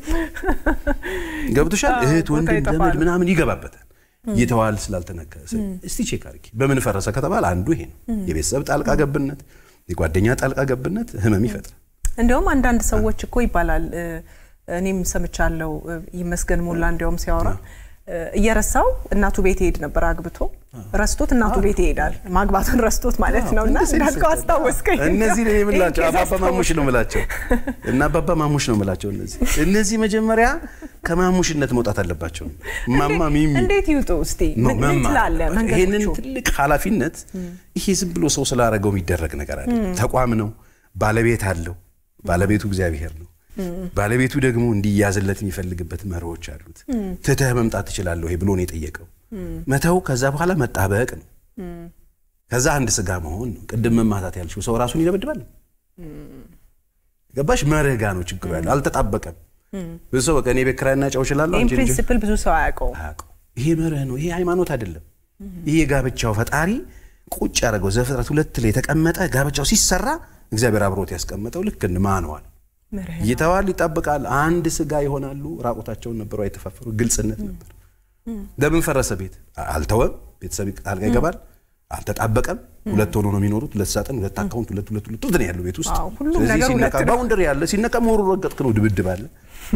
ገብቶሻል? አዎ፣ እህት ቦታ ወንድም ይጠፋል። ዘመድ ምናምን ይገባበታል። ይተዋል ስላልተነከ እስቲ ቼክ አድርጊ። በምን ፈረሰ ከተባለ አንዱ ይሄ ነው። የቤተሰብ ጣልቃ ገብነት፣ የጓደኛ ጣልቃ ገብነት ህመም ይፈጥራል። እንዲያውም አንዳንድ ሰዎች እኮ ይባላል እ፣ እኔም ሰምቻለሁ እ፣ ይመስገን ሞላ እንዲያውም ሲያወራ እ፣ እየረሳው እናቱ ቤት ይሄድ ነበር አግብቶ ረስቶት እናቱ ቤት ይሄዳል ማግባቱን ረስቶት ማለት ነው እና እንደዚህ እንዳልከው ይሰጣል። አስታወስከኝ እነዚህ ነው የምላቸው ይሄን ኬዝ አባባ ማሙሽ ነው የምላቸው እና አባባ ማሙሽ ነው የምላቸው። እነዚህ እነዚህ መጀመሪያ ከማሙሽነት መውጣት አለባቸው። ማማ ሚሚ እንዴት ይውጡ እስቲ ነው ምን ምን መማር ትላለህ አለባቸው። ይሄንን መንገዶቹ ትልቅ ኃላፊነት ይሄ ዝም ብሎ ሰው ስላደረገው የሚደረግ ነገር አለ። ተቋም ነው፣ ባለቤት አለው። ባለቤቱ እግዚአብሔር ነው። ባለቤቱ ደግሞ እንዲያዝለት የሚፈልግበት መርሆች አሉት። ትተህ መምጣት ትችላለህ ወይ ብሎ ነው የጠየቀው። መተው ከዛ በኋላ መጣበቅ ነው። ከዛ አንድ ስጋ መሆን ነው። ቅድም መማታት ያልሽው ሰው ራሱን ይደበድባል። ገባሽ? መርህ ጋ ነው ችግሩ ያለው። አልተጣበቀም። ብዙ ሰው በቃ እኔ ቤት ኪራይና ጨው እችላለሁ ይህን አንቺ ልጅ ፕሪንሲፕል ብዙ ሰው አያውቀውም አያውቀው። ይሄ መርህ ነው። ይሄ ሃይማኖት አይደለም። ይሄ የጋብቻው ፈጣሪ ቁጭ ያደረገው ዘፍጥረት ሁለት ላይ የተቀመጠ ጋብቻው ሲሰራ እግዚአብሔር አብሮት ያስቀመጠው ልክ እንደ ማንዋል መርህ ይተዋል፣ ይጠብቃል፣ አንድ ስጋ ይሆናሉ። ራቁታቸውን ነበሩ አይተፋፈሩ። ግልጽነት ነበር። ለምን ፈረሰ ቤት? አልተወም። ቤተሰብ ጣልቃ ይገባል። አልተጣበቀም። ሁለት ሆኖ ነው የሚኖሩት። ሁለት ሳጥን፣ ሁለት አካውንት፣ ሁለት ሁለት ሁለት ነው ያለው ቤት ውስጥ። አዎ፣ ሁሉም ስለዚህ ነገር ሲነቃ ሁለት ነው። ባውንደሪ ያለ ሲነቃ መሆኑ ረገጥክ ነው፣ ድብድብ አለ።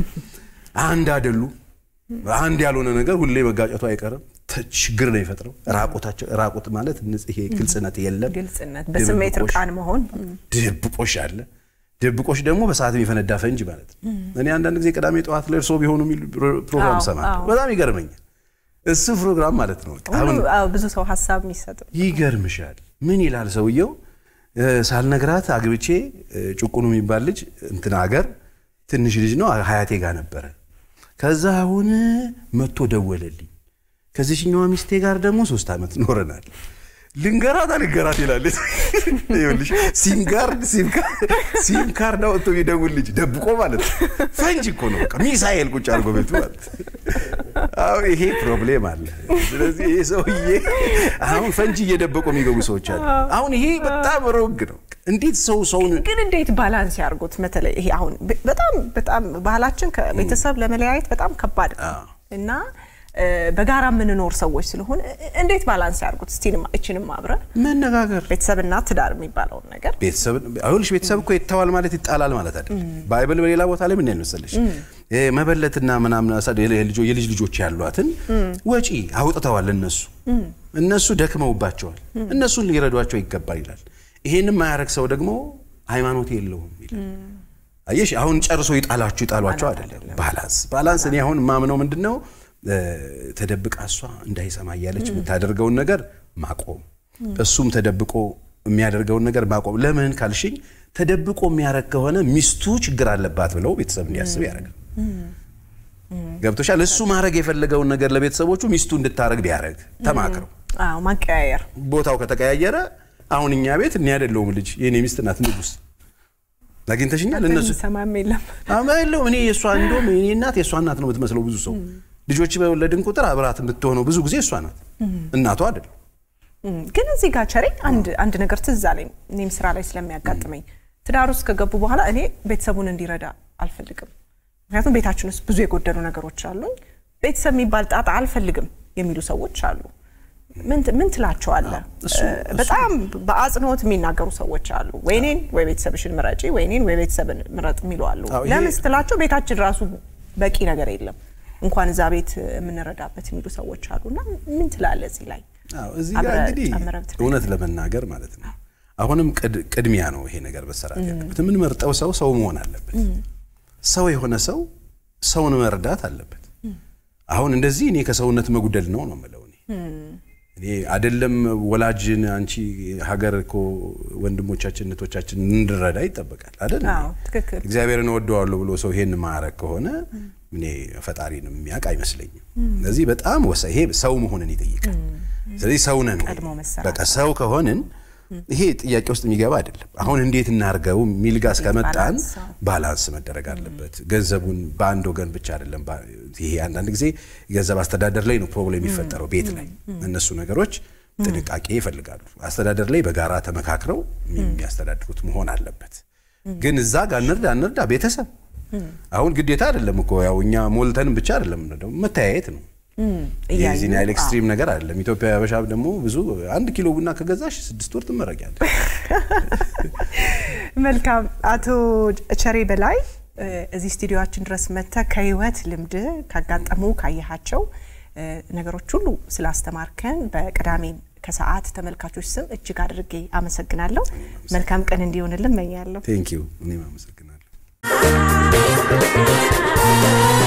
አንድ አይደሉ። አንድ ያልሆነ ነገር ሁሌ መጋጨቱ አይቀርም። ተ- ችግር ነው የፈጥረው። ራቁታቸው ራቁት ማለት ንጽህ ይሄ ግልጽነት የለም። ግልጽነት በስሜት ድብብቆሽ ርቃን መሆን ድብቆሽ አለ። ድብቆሽ ደግሞ በሰዓት የሚፈነዳ ፈንጅ ማለት ነው። እኔ አንዳንድ ጊዜ ቅዳሜ ጠዋት ላይ እርስዎ ቢሆኑ የሚል ፕሮግራም አዎ፣ ሰማለሁ። አዎ። በጣም ይገርመኛል። እሱ ፕሮግራም ማለት ነው። በቃ አሁን ሁሉ አዎ፣ ብዙ ሰው ሀሳብ የሚሰጥ ይገርምሻል። ምን ይላል ሰውየው? እ፣ ሳልነግራት አግብቼ እ፣ ጭቁኑ የሚባል ልጅ እንትን አገር ትንሽ ልጅ ነው ሀያቴ ጋር ነበረ። ከዛ አሁን መጥቶ ደወለልኝ። ከዚህኛዋ ሚስቴ ጋር ደግሞ ሶስት ዓመት ኖረናል። ልንገራት አልንገራት ይላል። ይኸውልሽ ሲም ካርድ ሲም ካርድ ሲም ካርድ አውጥቶ የሚደውል ልጅ ደብቆ ማለት ነው። ፈንጅ እኮ ነው በቃ ሚሳኤል ቁጭ አድርጎ ቤቱ ማለት ነው። አሁን ይሄ ፕሮብሌም አለ። ስለዚህ ይሄ ሰውዬ አሁን ፈንጂ እየደበቁ የሚገቡ ሰዎች አሉ። አሁን ይሄ በጣም ሮግ ነው። እንዴት ሰው ሰውን ግን እንዴት ባላንስ ያርጉት? በተለይ ይሄ አሁን በ- በጣም በጣም ባህላችን ከቤተሰብ ለመለያየት በጣም ከባድ ነው አዎ። እና እ፣ በጋራ የምንኖር ሰዎች ስለሆነ እ- እንዴት ባላንስ ያርጉት? እስቲ እችንም አብረ መነጋገር ቤተሰብና ትዳር የሚባለውን ነገር ቤተሰብ አሁንሽ ቤተሰብ እኮ ይተዋል ማለት ይጣላል ማለት አይደለም። ባይብል በሌላ ቦታ ላይ ምን ያል መሰለሽ ይሄ መበለትና ምናምን አሳ- የልጆ- የልጅ ልጆች ያሏትን ወጪ አውጥተዋል። እነሱ እነሱ ደክመውባቸዋል። እነሱን ሊረዷቸው ይገባል ይላል። ይሄንም ማያረግ ሰው ደግሞ ሃይማኖት የለውም ይላል። አየሽ አሁን ጨርሶ ይጣላችሁ ይጣሏቸው አይደለም። ባላንስ ባላንስ እኔ አሁን ማምነው ምንድን ነው እ፣ ተደብቃ እሷ እንዳይሰማ እያለች የምታደርገውን ነገር ማቆም፣ እሱም ተደብቆ የሚያደርገውን ነገር ማቆም። ለምን ካልሽኝ ተደብቆ የሚያደርግ ከሆነ ሚስቱ ችግር አለባት ብለው ቤተሰብ እንዲያስብ ያደርጋል። ገብቶሻል? እሱ ማድረግ የፈለገውን ነገር ለቤተሰቦቹ ሚስቱ እንድታረግ ቢያደርግ ተማክረው አዎ ማቀያየር ቦታው ከተቀያየረ አሁን እኛ ቤት እኔ አይደለሁም ልጅ የኔ ሚስት ናት ንጉስ አግኝተሽኛል እነሱ ሰማም የለም አማ የለውም እኔ የእሷ እንደውም የኔ እናት የእሷ እናት ነው የምትመስለው ብዙ ሰው ልጆች በወለድን ቁጥር አብራት የምትሆነው ብዙ ጊዜ እሷ ናት እናቷ አይደለም እም፣ ግን እዚህ ጋር ቸሬ አንድ አንድ ነገር ትዝ አለኝ። እኔም ስራ ላይ ስለሚያጋጥመኝ ትዳር ውስጥ ከገቡ በኋላ እኔ ቤተሰቡን እንዲረዳ አልፈልግም። ምክንያቱም ቤታችን ውስጥ ብዙ የጎደሉ ነገሮች አሉኝ። ቤተሰብ የሚባል ጣጣ አልፈልግም የሚሉ ሰዎች አሉ። ምን ት- ምን ትላቸዋለህ? እሱ- እ፣ በጣም በአጽንኦት የሚናገሩ ሰዎች አሉ። ወይ እኔን ወይ ቤተሰብሽን ምረጪ፣ ወይ እኔን ወይ ቤተሰብን ምረጥ የሚሉ አሉ። አዎ፣ ይሄ- ለምን ስትላቸው ቤታችን ራሱ በቂ ነገር የለም እንኳን እዛ ቤት የምንረዳበት የሚሉ ሰዎች አሉ። እና ምን ትላለህ እዚህ ላይ? አዎ፣ እዚህ ጋር አብረህ እንግዲህ ጨምረህ ብትነግረኝ። እውነት ለመናገር ማለት ነው አሁንም ቅድ- ቅድሚያ ነው ይሄ ነገር መሰራት ያለበት የምንመርጠው ሰው ሰው መሆን አለበት ሰው የሆነ ሰው ሰውን መርዳት አለበት አሁን እንደዚህ እኔ ከሰውነት መጉደል ነው ነው የምለው እኔ እኔ አይደለም ወላጅን አንቺ ሀገር እኮ ወንድሞቻችን እህቶቻችን እንድረዳ ይጠበቃል አይደል? አዎ፣ ትክክል። እግዚአብሔርን እወደዋለሁ ብሎ ሰው ይሄን ማረግ ከሆነ እኔ ፈጣሪን የሚያውቅ አይመስለኝም። ስለዚህ በጣም ወሳ ይሄ ሰው መሆንን ይጠይቃል። ስለዚህ ሰው ነን ወይ? ቀድሞ መሰራት በቃ ሰው ከሆንን ይሄ ጥያቄ ውስጥ የሚገባ አይደለም። አሁን እንዴት እናርገው የሚል ጋር እስከመጣን ባላንስ፣ አዎ። ባላንስ መደረግ አለበት። ገንዘቡን በአንድ ወገን ብቻ አይደለም። ባ- ይሄ አንዳንድ ጊዜ የገንዘብ አስተዳደር ላይ ነው ፕሮብሌም የሚፈጠረው ቤት ላይ እነሱ ነገሮች ጥንቃቄ ይፈልጋሉ። አስተዳደር ላይ በጋራ ተመካክረው የሚያስተዳድሩት መሆን አለበት። ግን እዛ ጋር እንርዳ እንርዳ ቤተሰብ አሁን ግዴታ አይደለም እኮ ያው እኛ ሞልተንም ብቻ አይደለም ደግሞ መተያየት ነው። እያዩ፣ የዚህን ያህል አዎ። ኤክስትሪም ነገር አይደለም። ኢትዮጵያ ያበሻ ደግሞ ብዙ አንድ ኪሎ ቡና ከገዛሽ ስድስት ወር ትመረቂያለሽ። መልካም አቶ ቸሬ በላይ እ፣ እዚህ ስቱዲዮችን ድረስ መጥተህ ከህይወት ልምድ ካጋጠሙ ካየሃቸው እ፣ ነገሮች ሁሉ ስላስተማርከን በቅዳሜ ከሰዓት ተመልካቾች ስም እጅግ አድርጌ አመሰግናለሁ። መልካም ቀን እንዲሆንልን እመኛለሁ። ቴንክ ዩ እኔም አመሰግናለሁ። Thank